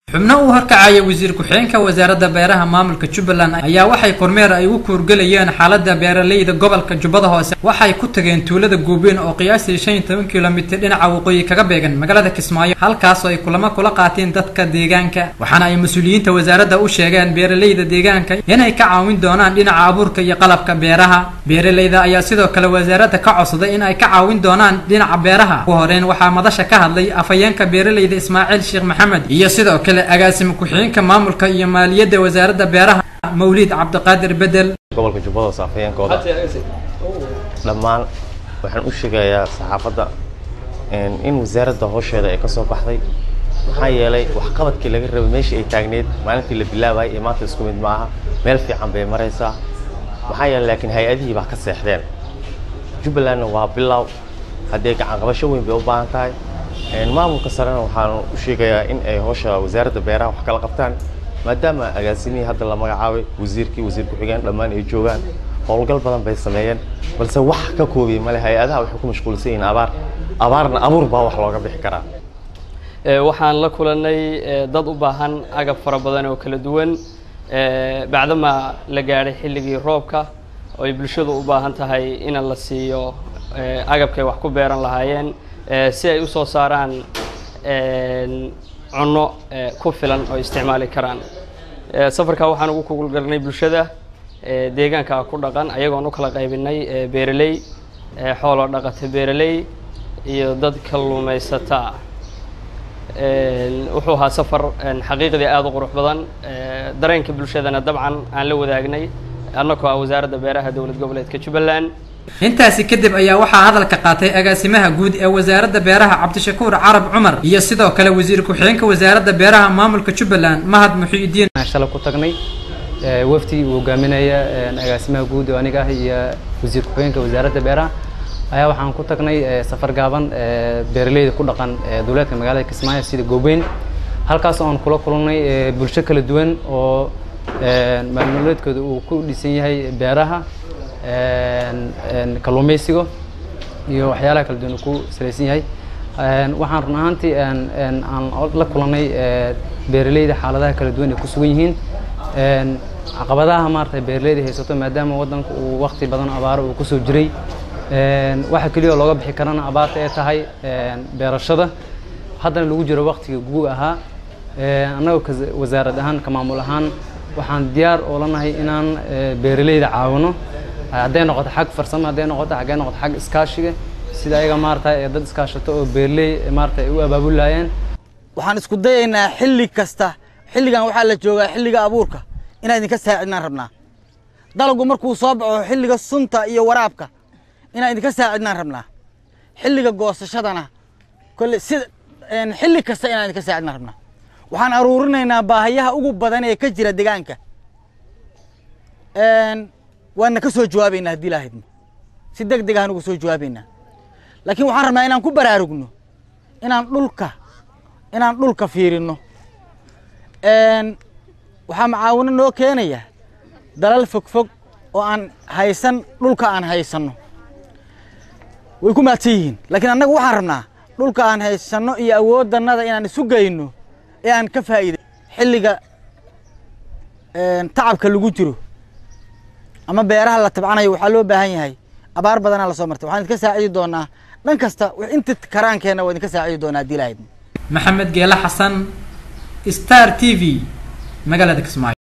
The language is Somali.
xubno uu horkacaya wasiir ku-xigeenka wasaaradda beeraha maamulka jubbaland ayaa waxay kormeer ay ugu kuurgelayeen xaaladda beeraleyda gobolka jubbada hoose waxay ku tageen tuulada guubiin oo qiyaastii shan iyo toban kilomitir dhinaca waqooyi kaga beegan magaalada kismaayo halkaas oo ay kulamo kula qaateen dadka deegaanka waxaana ay mas-uuliyiinta wasaaradda u sheegeen beeraleyda deegaanka inay ka caawin doonaan dhinaca abuurka iyo qalabka beeraha beeraleyda ayaa sidoo kale wasaaradda ka codsaday in ay ka caawin doonaan dhinaca beeraha ugu horeyn waxaa madasha ka hadlay afhayeenka beeraleyda ismaaciil sheekh maxamed iyo sidoo kale agaasima ku-xigeenka maamulka iyo maaliyadda wasaaradda beeraha mawliid cabdiqaadir bedel gobolka jubbada hoose afhayeenkooda dhammaan waxaan u sheegayaa saxaafadda in wasaaradda howsheeda ay ka soo baxday maxaa yeelay waxqabadkii laga rabay meeshii ay taagneed maalintii la bilaabayay iyo maanta isku mid ma aha meel fiican bay maraysaa maxaa yeelay laakiin hay-adihii baa ka seexdeen jubbalandna waa bilow haddee gacanqabasho weyn bay u baahan tahay maamulka sarena waxaan u sheegayaa in ay howsha wasaaradda beeraha wax kala qabtaan maadaama agaasimihii hadda la magacaabay wasiirkii wasiir ku-xigeen dhammaan ay joogaan howlgal badan bay sameeyeen balse wax ka koobiyey male hay-adaha waxay ku mashquulsan yihiin abaar abaarna abuur baa wax looga bixi karaa waxaan la kulanay dad u baahan agab fara badan oo kala duwan bacdama la gaadhay xilligii roobka oo ay bulshadu u baahan tahay in la siiyo agabkay wax ku beeran lahaayeen si ay usoo saaraan cunno ku filan oo isticmaali karaan safarkaa waxaan ugu kugulgalnay bulshada deegaanka ku dhaqan ayagoon u kala qaybinay beeraley xoolo dhaqata beeraley iyo dad kalluumaysata wuxuu ahaa safar xaqiiqdii aada u qurux badan dareenka bulshadana dabcan aan la wadaagnay annagoo ah wasaaradda beeraha dowlad goboleedka jubbaland intaasi kadib ayaa waxaa hadalka qaatay agaasimaha guud ee wasaaradda beeraha cabdishakuur carab cumar iyo sidoo kale wasiir ku-xigeenka wasaaradda beeraha maamulka jubbaland mahad muxiidiin shala ku tagnay wafdi uu hogaaminaya agaasimaha guud oo aniga ah iyo wasiir ku-xigeenka wasaaradda beeraha ayaa waxaan ku tagnay safar gaaban beeraleyda ku dhaqan dowlaadka magaalada kismaayo sida goobeyn halkaas oon kula kulannay bulsho kala duwan oo maalmooleedkooda uu ku dhisan yahay beeraha kalluumaysiga iyo waxyaalaha kala duwan uu ku salaysan yahay waxaan run ahaantii aan la kulannay beeraleyda xaaladaha kala duwan ay ku sugan yihiin caqabadaha maarata beeraleyda haysato maadaama waddanka uu wakti badan abaaro uu kusoo jiray waxa keliya oo looga bixi karana abaarta ay tahay beerashada haddana lagu jiro waktiga guug ahaa annagoo wasaarad ahaan ka maamul ahaan waxaan diyaar oo lanahay inaan beeraleyda caawino hadday noqoto xag farsamo hadday noqoto hadday noqoto xag iskaashiga sida ayaga maarata ee dad iskaashato oo beeraley maarata ay u abaabulaayeen waxaan isku dayaynaa xilli kasta xilligan waxaa la joogaa xilliga abuurka inaan idinka saacidnaan rabnaa dalagu markuu soo baxo xilliga sunta iyo waraabka inaan idinka saacidnaan rabnaa xilliga goosashadana kolle sida xilli kasta inaan idinka saacidnaan rabnaa waxaan aruurinaynaa baahayaha ugu badan ee ka jira deegaanka waana ka soo jawaabaynaa haddii lahaydmo si deg deg ahaan uga soo jawaabaynaa laakiin waxaan rabnaa inaan ku baraarugno inaan dhulka inaan dhulka fiirino waxaa macaawino noo keenaya dalal fogfog oo aan haysan dhulka aan haysanno way ku maadsan yihiin laakiin annaga waxaan rabnaa dhulka aan haysanno iyo awooddannada inaan isu geyno ee aan ka faa'iiday xilliga tacabka lagu jiro ama beeraha la tabcanayo waxaa loo baahan yahay abaar badanaa lasoo martay waxaan idinka saacidi doonaa dhan kasta inta karaankeenna waa idinka saacidi doonaa haddii lahayd maxamed geele xasan star t v magaalada kismaayo